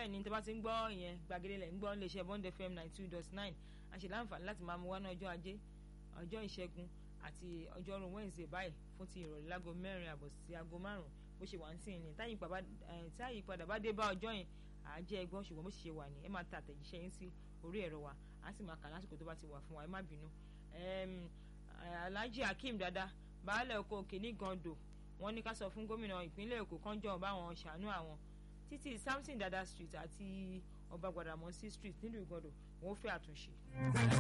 bẹ́ẹ̀ ni tó bá ti ń gbọ́ ìyẹn gbàgede lẹ̀ ń gbọ́ iléeṣẹ́ bond fm ninety two dot nine a ṣe láǹfààní láti máa mú wá ní ọjọ́ ajé ọjọ́ ìṣẹ́gun àti ọjọ́rú wednesday báyìí fún ti ìrọ̀lẹ́ láago mẹ́rin àbọ̀ sí aago márùn-ún bó ṣe wà ń sìn ní táyì ìpadà bá dé bá ọjọ́ yẹn àájẹ́ ẹgbọ́n ṣùgbọ́n bó ṣe ṣe wà ní ẹ máa ta àtẹ̀jíṣẹ́ yín sí orí ẹ̀rọ wa á sì máa kà lásìkò tó bá ti wà fún wa ẹ má bínú. alhaji akeem dada baálẹ̀ oko òkè ní gando wọ́n ní ká sọ fún gómìnà ìpínlẹ̀ èkó kánjọ́ báwọn ṣàánú àwọn títí samson dada street àti ọba gbàdàmọ́sí street nílùú ìgàndò wọ́n fẹ́ àtúnṣe.